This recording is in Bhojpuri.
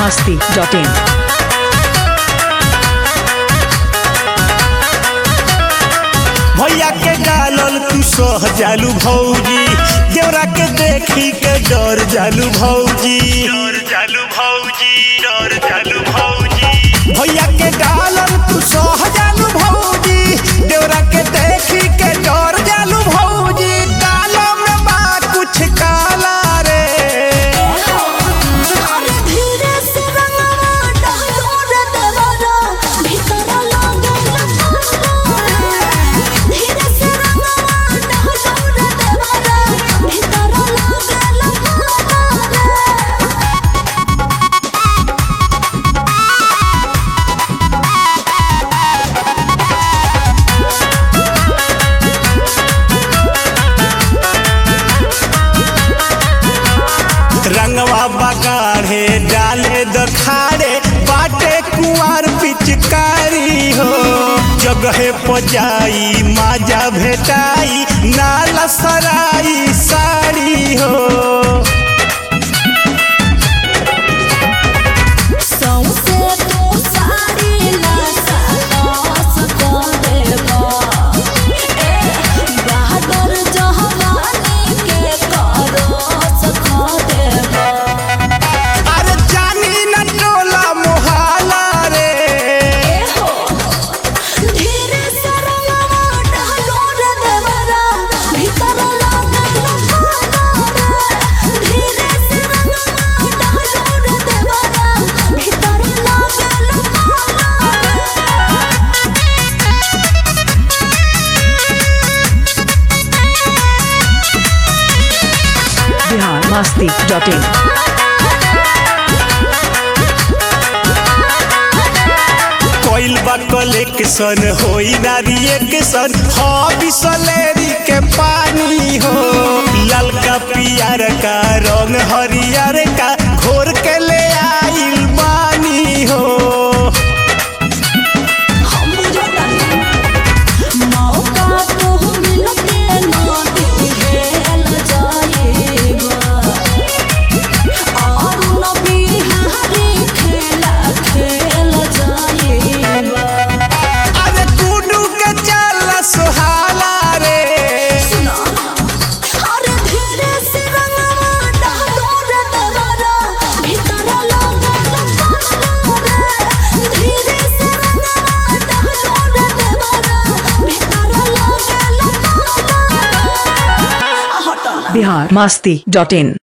masti.in. भैया के डालल तू सह जालू भौजी देवरा के देखी के डर जालू भौजी डर जालू भौजी डर जालू भौजी भैया के डालल तू सह जालू भौजी देवरा के देखी के डर जालू भौजी काला में बा कुछ काला रे धीरे से रंगवा डालो रे देवरा भीतर लागल धीरे से रंगवा डालो रे देवरा भीतर लागल रंगवा बगाड़े डाले दखाड़े बाटे कुआर पिचकारी हो जगह पजाई माजा भेटाई नाला सराई साड़ी हो सौंसे तो साड़ी ला सास को देवा ए बहादुर जहवानी के करस खो देवा अरे जानी न टोला मोहाला रे धीरे से रंगवा डालो रे देवरा भीतर लागल धीरे से रंगवा डालो रे देवरा भीतर लागल Bihar masti.in. कोइल बा कलेक्शन होई ना रिएक्शन हो बिसलेरी के पानी हो ललका पियर का रंग हरियर का घोर के ले आइल बानी हो हम बुझतानी मौका तो मिलते ना दिल जाएगा और न बिहारी खेला खेल जाएगा अरे गुडू के चल सुहाला रे सुना अरे धीरे से रंगवा डालो रे देवरा भीतर लागल रे धीरे से रंगवा डालो रे देवरा भीतर लागल हटना Bihar masti.in.